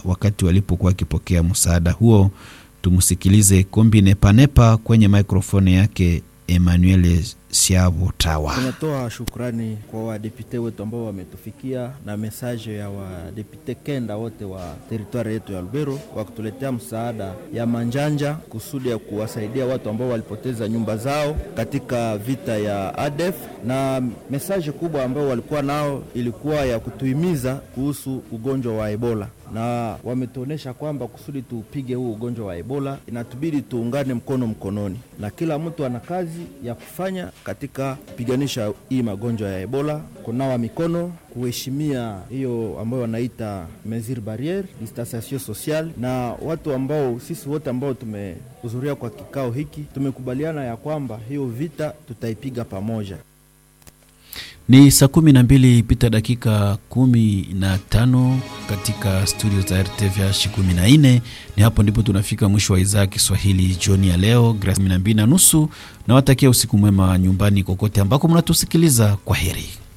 wakati walipokuwa wakipokea msaada huo. Tumsikilize Kombi Nepanepa kwenye mikrofoni yake Emmanuel Siabo Tawa. Tunatoa shukrani kwa wadepute wetu ambao wametufikia na mesaje ya wadepute kenda wote wa teritwari yetu ya Lubero kwa kutuletea msaada ya manjanja kusudi ya kuwasaidia watu ambao walipoteza nyumba zao katika vita ya ADF, na mesaje kubwa ambao walikuwa nao ilikuwa ya kutuhimiza kuhusu ugonjwa wa Ebola na wametuonyesha kwamba kusudi tupige huu ugonjwa wa Ebola inatubidi tuungane mkono mkononi, na kila mtu ana kazi ya kufanya katika kupiganisha hii magonjwa ya Ebola: kunawa mikono, kuheshimia hiyo ambayo wanaita mesure barriere, distanciation sociale. Na watu ambao sisi wote ambao tumehudhuria kwa kikao hiki tumekubaliana ya kwamba hiyo vita tutaipiga pamoja. Ni saa kumi na mbili pita dakika kumi na tano katika studio za RTVH kumi na nne. Ni hapo ndipo tunafika mwisho wa idhaa ya Kiswahili jioni ya leo kumi na mbili na nusu. Nawatakia usiku mwema nyumbani kokote ambako mnatusikiliza. Kwa heri.